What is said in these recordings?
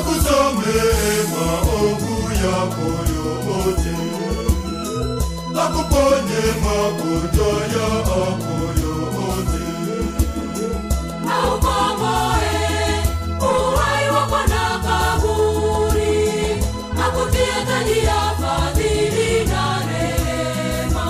akusamehe maovu yako yote, akuponye magonjwa yako yote. Aukomboe uhai wako na kaburi, akutie taji ya fadhili na rehema.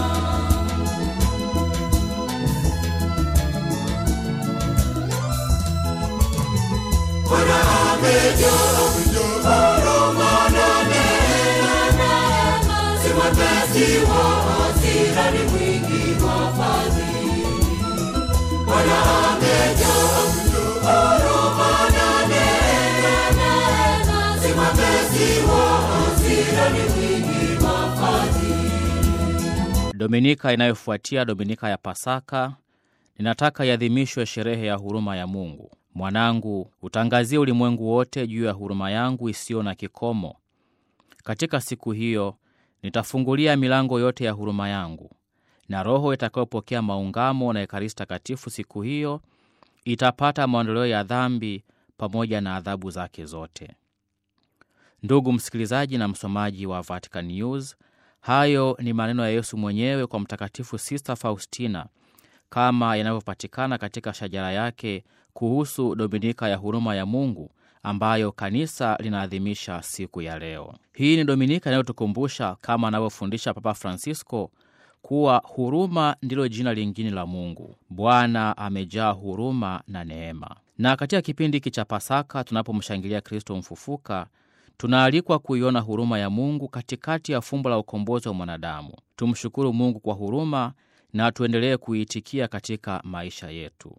Bwana amejaa huruma na neema, si mwepesi wa hasira, ni mwingi wa fadhili. Bwana amejaa huruma na neema, si mwepesi wa hasira, ni mwingi wa fadhili. Dominika inayofuatia Dominika ya Pasaka, ninataka iadhimishwe sherehe ya huruma ya Mungu. Mwanangu, utangazie ulimwengu wote juu ya huruma yangu isiyo na kikomo. Katika siku hiyo nitafungulia milango yote ya huruma yangu, na roho itakayopokea maungamo na Ekaristi Takatifu siku hiyo itapata maondoleo ya dhambi pamoja na adhabu zake zote. Ndugu msikilizaji na msomaji wa Vatican News, hayo ni maneno ya Yesu mwenyewe kwa Mtakatifu Sista Faustina kama yanavyopatikana katika shajara yake kuhusu Dominika ya huruma ya Mungu ambayo kanisa linaadhimisha siku ya leo. Hii ni Dominika inayotukumbusha kama anavyofundisha Papa Francisco kuwa huruma ndilo jina lingine la Mungu. Bwana amejaa huruma na neema. Na katika kipindi hiki cha Pasaka tunapomshangilia Kristo mfufuka, tunaalikwa kuiona huruma ya Mungu katikati ya fumbo la ukombozi wa mwanadamu. Tumshukuru Mungu kwa huruma na tuendelee kuitikia katika maisha yetu.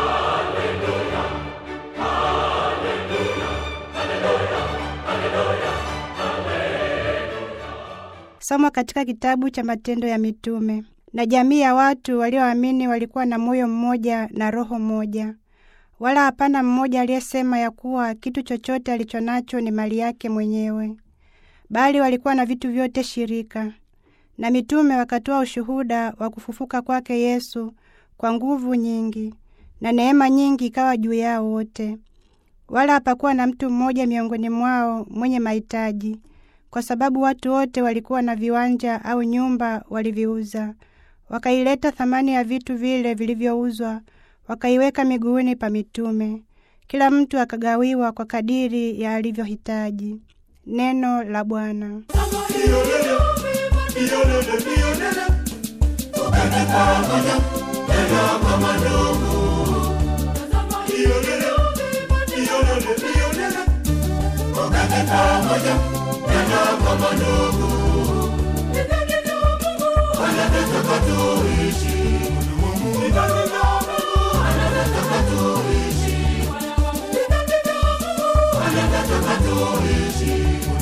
Somo katika kitabu cha Matendo ya Mitume. Na jamii ya watu walioamini walikuwa na moyo mmoja na roho moja, wala hapana mmoja aliyesema ya kuwa kitu chochote alichonacho ni mali yake mwenyewe, bali walikuwa na vitu vyote shirika. Na mitume wakatoa ushuhuda wa kufufuka kwake Yesu kwa nguvu nyingi, na neema nyingi ikawa juu yao wote. Wala hapakuwa na mtu mmoja miongoni mwao mwenye mahitaji, kwa sababu watu wote walikuwa na viwanja au nyumba waliviuza, wakaileta thamani ya vitu vile vilivyouzwa, wakaiweka miguuni pa mitume. Kila mtu akagawiwa kwa kadiri ya alivyohitaji. Neno la Bwana. Iyolele, iyolele, iyolele, tuketi pamoja tena kama ndugu. Iyolele, iyolele, iyolele, tuketi pamoja tena kama ndugu. Anataka tuishi, anataka tuishi, anataka tuishi,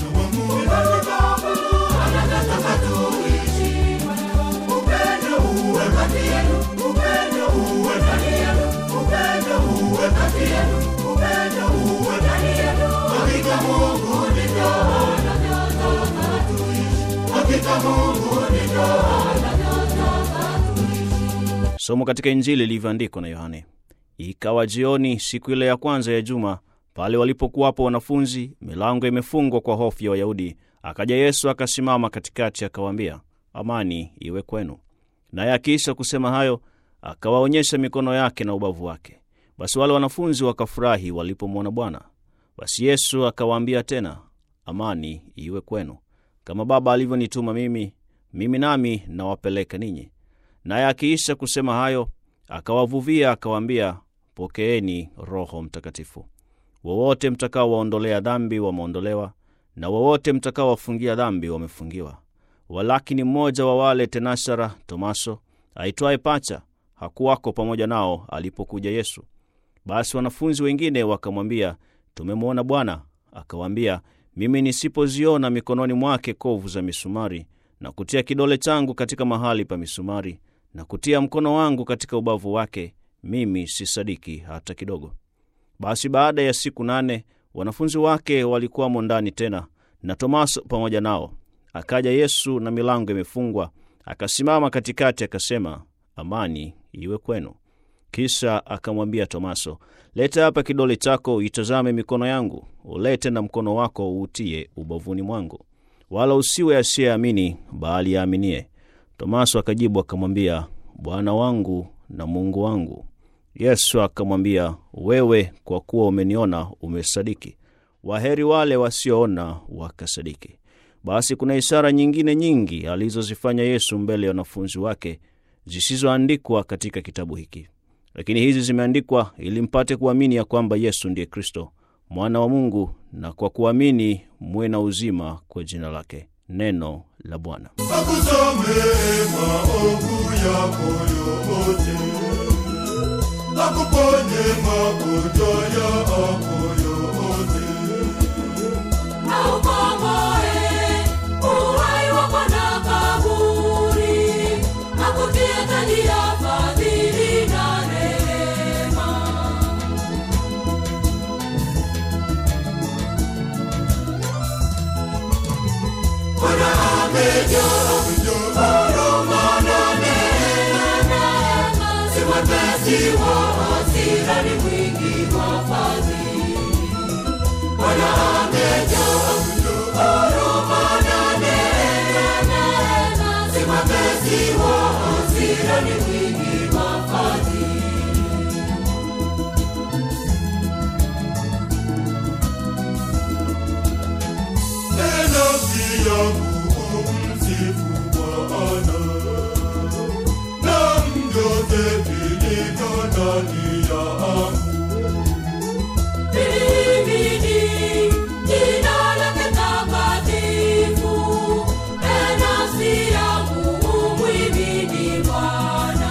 anataka tuishi. Upendo uwe kati yenu, upendo uwe ndani yenu, upendo uwe kati yenu, upendo uwe ndani yenu. Hakika Mungu ndivyo anavyotaka tuishi, hakika Mungu ndivyo anavyotaka tuishi. Somo katika Injili ilivyoandikwa na Yohane. Ikawa jioni siku ile ya kwanza ya juma, pale walipokuwapo wanafunzi, milango imefungwa kwa hofu ya Wayahudi, akaja Yesu akasimama katikati, akawaambia, amani iwe kwenu. Naye akiisha kusema hayo, akawaonyesha mikono yake na ubavu wake. Basi wale wanafunzi wakafurahi walipomwona Bwana. Basi Yesu akawaambia tena, amani iwe kwenu. Kama Baba alivyonituma mimi, mimi nami nawapeleka ninyi. Naye akiisha kusema hayo, akawavuvia akawaambia, pokeeni Roho Mtakatifu. Wowote mtakaowaondolea dhambi wameondolewa, na wowote mtakaowafungia dhambi wamefungiwa. Walakini mmoja wa wale tenashara, Tomaso aitwaye Pacha, hakuwako pamoja nao alipokuja Yesu. Basi wanafunzi wengine wakamwambia, tumemwona Bwana. Akawaambia, mimi nisipoziona mikononi mwake kovu za misumari, na kutia kidole changu katika mahali pa misumari, na kutia mkono wangu katika ubavu wake, mimi sisadiki hata kidogo. Basi baada ya siku nane wanafunzi wake walikuwamo ndani tena, na Tomaso pamoja nao. Akaja Yesu na milango imefungwa, akasimama katikati, akasema, amani iwe kwenu. Kisha akamwambia Tomaso, leta hapa kidole chako, uitazame mikono yangu, ulete na mkono wako uutie ubavuni mwangu, wala usiwe asiyeamini, bali aaminie. Tomaso akajibu akamwambia, Bwana wangu na Mungu wangu. Yesu akamwambia, wewe kwa kuwa umeniona umesadiki. Waheri wale wasioona wakasadiki. Basi kuna ishara nyingine nyingi alizozifanya Yesu mbele ya wanafunzi wake zisizoandikwa katika kitabu hiki, lakini hizi zimeandikwa ili mpate kuamini ya kwamba Yesu ndiye Kristo mwana wa Mungu, na kwa kuamini muwe na uzima kwa jina lake. Neno la Bwana. akusamehe maovu yako yote, akuponye magonjwa yako yote, aukomboe uhai wako na kaburi, akutie taji ya fadhili na rehema. Si mwepesi wa hasira, ni mwingi wa fadhili. Bwana amejaa huruma na neema. Si mwepesi wa hasira, ni mwingi wa fadhili. e nafsi yangu umsifu Bwana, na vyote vilivyo ndani yangu Himidi jina lake takatifu. E nafsi yangu umhimidi Bwana.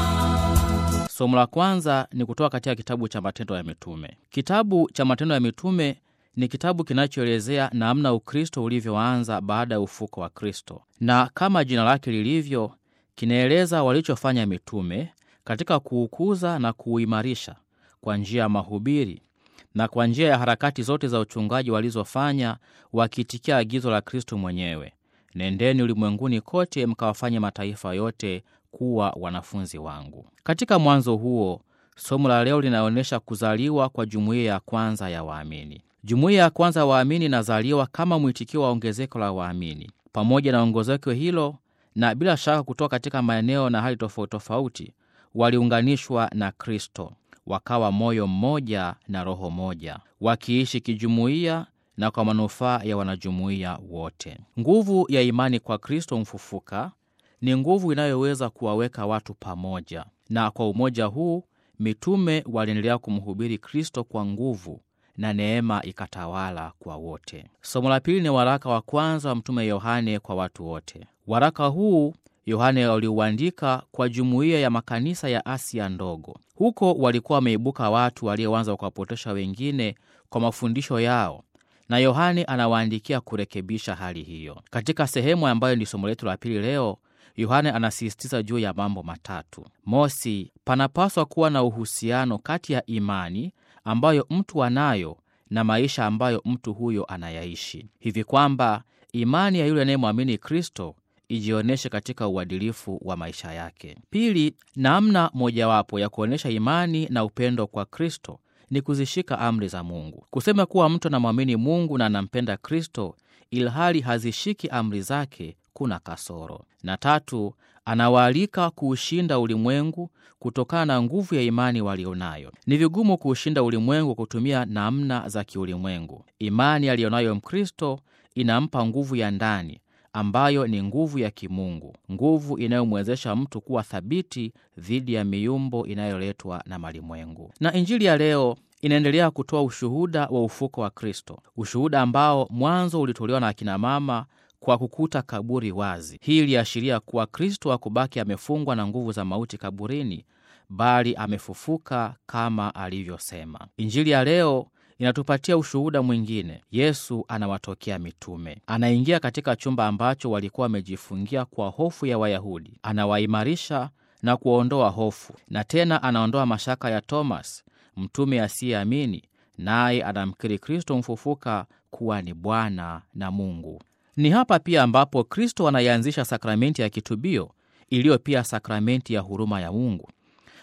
Somo la kwanza ni kutoka katika kitabu cha Matendo ya Mitume. Kitabu cha Matendo ya Mitume ni kitabu kinachoelezea namna Ukristo ulivyoanza baada ya ufuko wa Kristo, na kama jina lake lilivyo, kinaeleza walichofanya mitume katika kuukuza na kuuimarisha kwa njia ya mahubiri na kwa njia ya harakati zote za uchungaji walizofanya, wakiitikia agizo la Kristo mwenyewe, nendeni ulimwenguni kote mkawafanye mataifa yote kuwa wanafunzi wangu. Katika mwanzo huo, somo la leo linaonyesha kuzaliwa kwa jumuiya ya kwanza ya waamini. Jumuiya ya kwanza ya waamini inazaliwa kama mwitikio wa ongezeko la waamini. Pamoja na ongezeko hilo, na bila shaka kutoka katika maeneo na hali tofauti tofauti, waliunganishwa na Kristo, wakawa moyo mmoja na roho moja, wakiishi kijumuiya na kwa manufaa ya wanajumuiya wote. Nguvu ya imani kwa Kristo mfufuka ni nguvu inayoweza kuwaweka watu pamoja, na kwa umoja huu mitume waliendelea kumhubiri Kristo kwa nguvu na neema ikatawala kwa wote. Somo la pili ni waraka wa kwanza wa Mtume Yohane kwa watu wote. Waraka huu Yohane aliuandika kwa jumuiya ya makanisa ya Asia ndogo. Huko walikuwa wameibuka watu walioanza kuwapotosha wengine kwa mafundisho yao, na Yohane anawaandikia kurekebisha hali hiyo. Katika sehemu ambayo ni somo letu la pili leo, Yohane anasisitiza juu ya mambo matatu. Mosi, panapaswa kuwa na uhusiano kati ya imani ambayo mtu anayo na maisha ambayo mtu huyo anayaishi, hivi kwamba imani ya yule anayemwamini Kristo ijionyeshe katika uadilifu wa maisha yake. Pili, namna mojawapo ya kuonyesha imani na upendo kwa Kristo ni kuzishika amri za Mungu. Kusema kuwa mtu anamwamini Mungu na anampenda Kristo ilhali hazishiki amri zake kuna kasoro. Na tatu, anawaalika kuushinda ulimwengu kutokana na nguvu ya imani walionayo. Ni vigumu kuushinda ulimwengu kutumia namna za kiulimwengu. Imani aliyonayo Mkristo inampa nguvu ya ndani ambayo ni nguvu ya kimungu, nguvu inayomwezesha mtu kuwa thabiti dhidi ya miumbo inayoletwa na malimwengu. Na Injili ya leo inaendelea kutoa ushuhuda wa ufuko wa Kristo, ushuhuda ambao mwanzo ulitolewa na akina mama kwa kukuta kaburi wazi. Hii iliashiria kuwa Kristo hakubaki amefungwa na nguvu za mauti kaburini, bali amefufuka kama alivyosema. Injili ya leo inatupatia ushuhuda mwingine. Yesu anawatokea mitume, anaingia katika chumba ambacho walikuwa wamejifungia kwa hofu ya Wayahudi, anawaimarisha na kuondoa hofu, na tena anaondoa mashaka ya Tomas, mtume asiyeamini, naye anamkiri Kristo mfufuka kuwa ni Bwana na Mungu. Ni hapa pia ambapo Kristo anaianzisha sakramenti ya kitubio iliyo pia sakramenti ya huruma ya Mungu.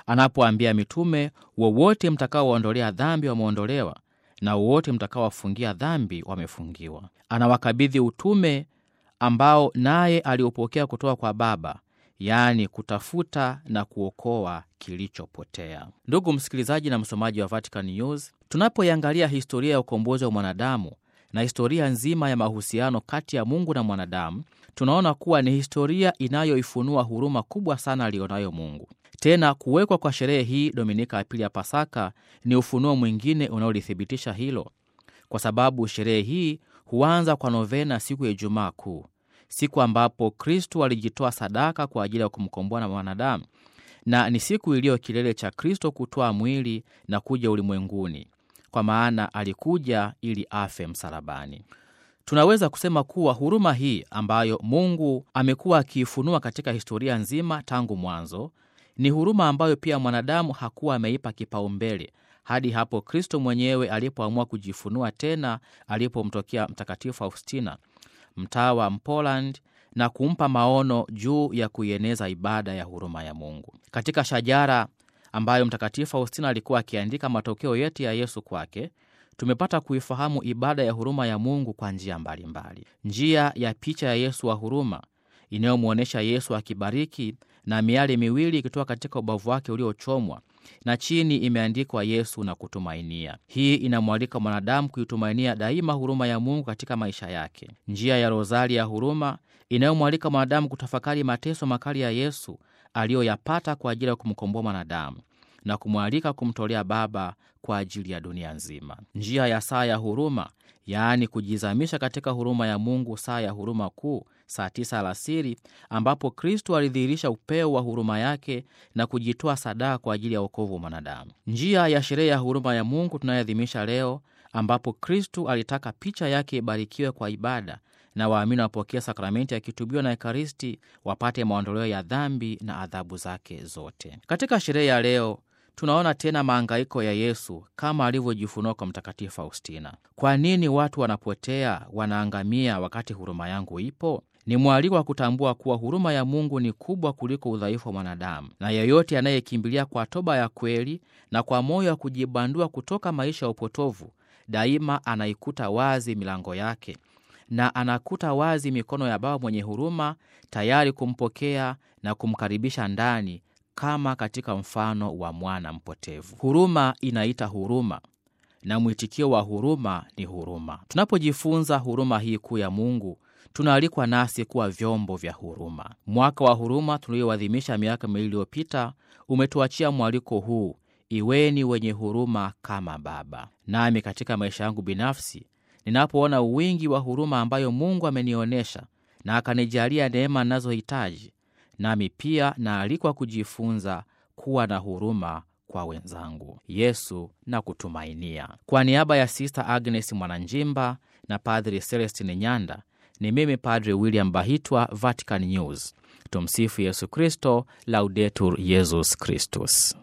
anapoambia mitume, wowote mtakaowaondolea dhambi wameondolewa, na wowote mtakaowafungia dhambi wamefungiwa. Anawakabidhi utume ambao naye aliopokea kutoka kwa Baba, yaani kutafuta na kuokoa kilichopotea. Ndugu msikilizaji na msomaji wa Vatican News, tunapoiangalia historia ya ukombozi wa mwanadamu na historia nzima ya mahusiano kati ya Mungu na mwanadamu, tunaona kuwa ni historia inayoifunua huruma kubwa sana aliyonayo Mungu. Tena kuwekwa kwa sherehe hii Dominika ya pili ya Pasaka ni ufunuo mwingine unaolithibitisha hilo, kwa sababu sherehe hii huanza kwa novena siku ya Ijumaa Kuu, siku ambapo Kristu alijitoa sadaka kwa ajili ya kumkomboa na mwanadamu, na ni siku iliyo kilele cha Kristo kutoa mwili na kuja ulimwenguni, kwa maana alikuja ili afe msalabani. Tunaweza kusema kuwa huruma hii ambayo Mungu amekuwa akiifunua katika historia nzima tangu mwanzo ni huruma ambayo pia mwanadamu hakuwa ameipa kipaumbele hadi hapo Kristo mwenyewe alipoamua kujifunua tena alipomtokea Mtakatifu Faustina, mtawa Mpoland, na kumpa maono juu ya kuieneza ibada ya huruma ya Mungu. Katika shajara ambayo Mtakatifu Faustina alikuwa akiandika matokeo yetu ya Yesu kwake, tumepata kuifahamu ibada ya huruma ya Mungu kwa njia mbalimbali. Njia ya picha ya Yesu wa huruma inayomwonyesha Yesu akibariki na miali miwili ikitoka katika ubavu wake uliochomwa na chini imeandikwa Yesu na kutumainia. Hii inamwalika mwanadamu kuitumainia daima huruma ya Mungu katika maisha yake. Njia ya rozari ya huruma inayomwalika mwanadamu kutafakari mateso makali ya Yesu aliyoyapata kwa ajili ya kumkomboa mwanadamu na kumwalika kumtolea Baba kwa ajili ya dunia nzima. Njia ya saa ya huruma, yaani kujizamisha katika huruma ya Mungu, saa ya huruma kuu, saa tisa alasiri, ambapo Kristu alidhihirisha upeo wa huruma yake na kujitoa sadaka kwa ajili ya wokovu wa mwanadamu. Njia ya sherehe ya huruma ya Mungu tunayoadhimisha leo, ambapo Kristu alitaka picha yake ibarikiwe kwa ibada na waamini wapokea sakramenti ya kitubio na Ekaristi wapate maondoleo ya dhambi na adhabu zake zote. Katika sherehe ya leo tunaona tena maangaiko ya Yesu kama alivyojifunua kwa Mtakatifu Faustina. Kwa nini watu wanapotea, wanaangamia wakati huruma yangu ipo? Ni mwaliko wa kutambua kuwa huruma ya Mungu ni kubwa kuliko udhaifu wa mwanadamu, na yeyote anayekimbilia kwa toba ya kweli na kwa moyo wa kujibandua kutoka maisha ya upotovu, daima anaikuta wazi milango yake na anakuta wazi mikono ya Baba mwenye huruma, tayari kumpokea na kumkaribisha ndani kama katika mfano wa mwana mpotevu. Huruma inaita huruma na mwitikio wa huruma ni huruma. Tunapojifunza huruma hii kuu ya Mungu, tunaalikwa nasi kuwa vyombo vya huruma. Mwaka wa huruma tulioadhimisha miaka miwili iliyopita umetuachia mwaliko huu: iweni wenye huruma kama Baba. Nami katika maisha yangu binafsi, ninapoona wingi wa huruma ambayo Mungu amenionyesha na akanijalia neema ninazohitaji nami pia naalikwa kujifunza kuwa na huruma kwa wenzangu. Yesu na kutumainia. Kwa niaba ya Sista Agnes Mwananjimba na Padri Celestin Nyanda, ni mimi Padri William Bahitwa, Vatican News. Tumsifu Yesu Kristo, Laudetur Yesus Kristus.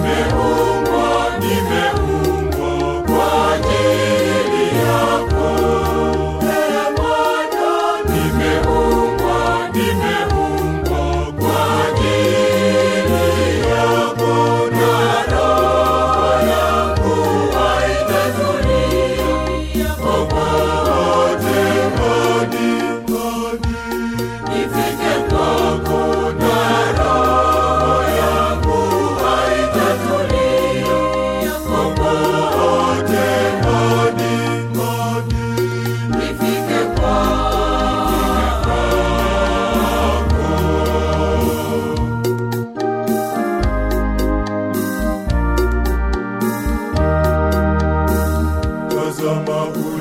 Nimeumbwa, nimeumbwa kwa ajili yako. Ee Bwana, nimeumbwa, nimeumbwa kwa ajili yako. Na roho yangu haitazuia popote hadi, hadi nifike kwako. Na roho yangu haitazuia popote hadi, hadi nifike kwako. Tazama